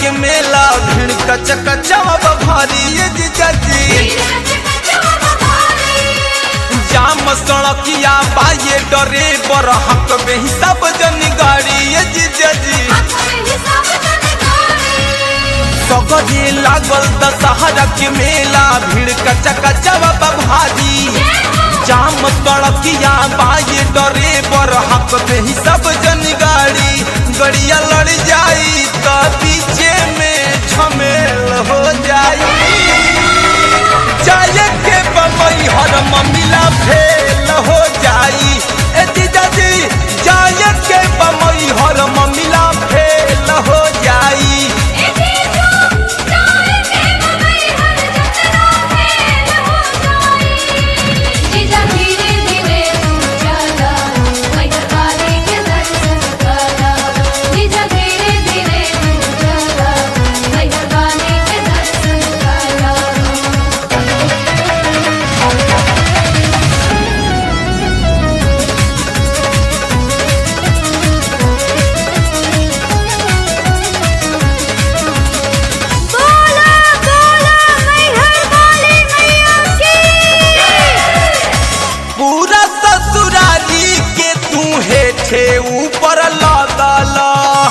के मेला भीड़ कच कचवा भारी ये जीजा जी जाम सड़किया बाये डरे पर हक में ही सब जन गाड़ी ये जीजा जी सगरे लागल दशहरा के मेला भीड़ कच कचवा भारी जाम सड़किया बाये डरे पर हक में ही सब जन गाड़ी गड़िया लड़ जाई तो पीछे में झमेल हो जाई जाए के बम्बई हर ममिला फेल हो जाई ए जीजा जी जाए के बम्बई हर ममिला फेल हो जाई धीरे धीरे तू चला मैहरबानी के दर्शन करा जीजा धीरे धीरे तू चला मैहरबानी के दर्शन करा बोला बोला मैहर वाली मैया की पूरा ससुराली के तू हेठे ऊपर लदला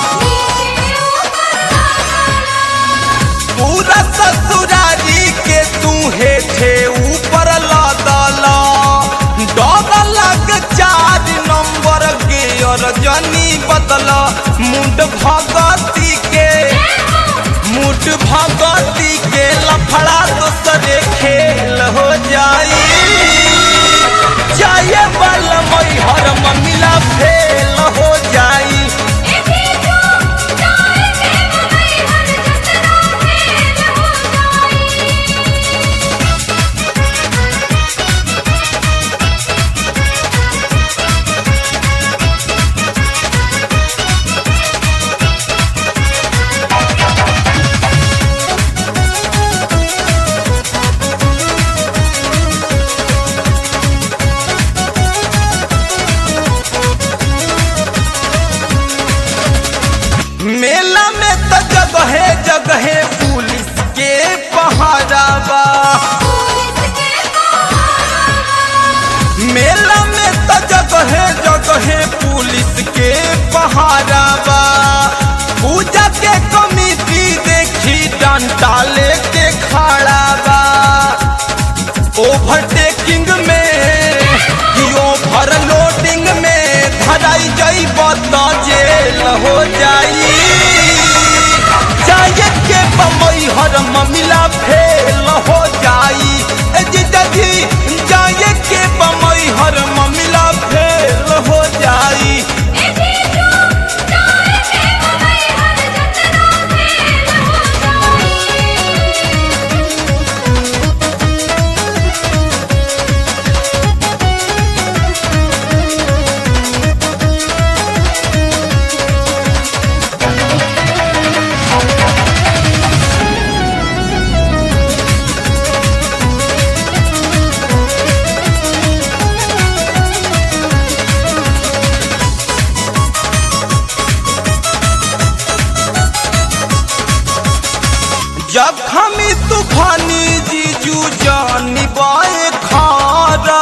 पूरा ससुराली के तू हेठे ऊपर लदला डर लग चार नंबर के और जनी बदला मुंड भगती के मुठ भगती के लफड़ा दूसरे खेल हो जाई जाए बल मई हर ममिला फेल हो जाई मेला में तो जगहे जगहे पुलिस के पहाड़ा बा मेला में तो जगहे जगहे पुलिस के पहाड़ा बा पूजा के कमिटी देखी डंडा लेके खड़ा बा ओवरटेकिंग में कि ओवर लोडिंग में धराई जाई तो जेल हो जाई जाए के बम्बई हर ममिला फेल हो जाई ए जीजा जी जाए के बम्बई हर ममिला फेल हो जाई जब हमी तूफानी जीजू जानी बाए खारा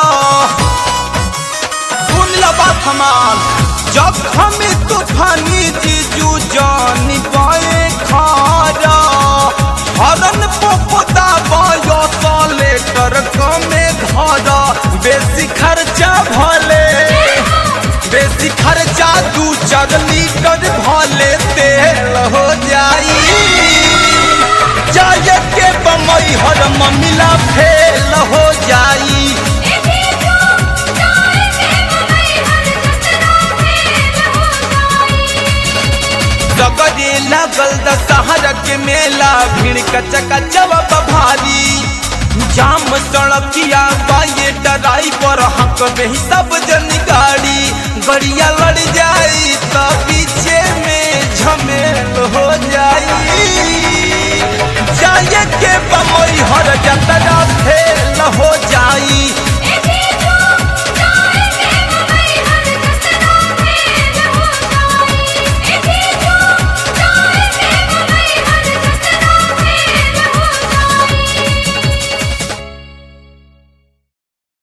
सुन लो बात हमार जब हमी तूफानी जीजू जानी बाए खारा हरन पोपता बायो लेटर कमे धारा बेसी खर्चा भले बेसी खर्चा दू चार लीटर भले तेल हो जाई जाए के बम्बई हर ममिला फेल हो जाई सगरे लगल दशहरा के मेला भीड़ कच कचवा भारी जाम सड़किया बाये डराई पर हक में ही सब जन गाड़ी गड़िया लड़ जाए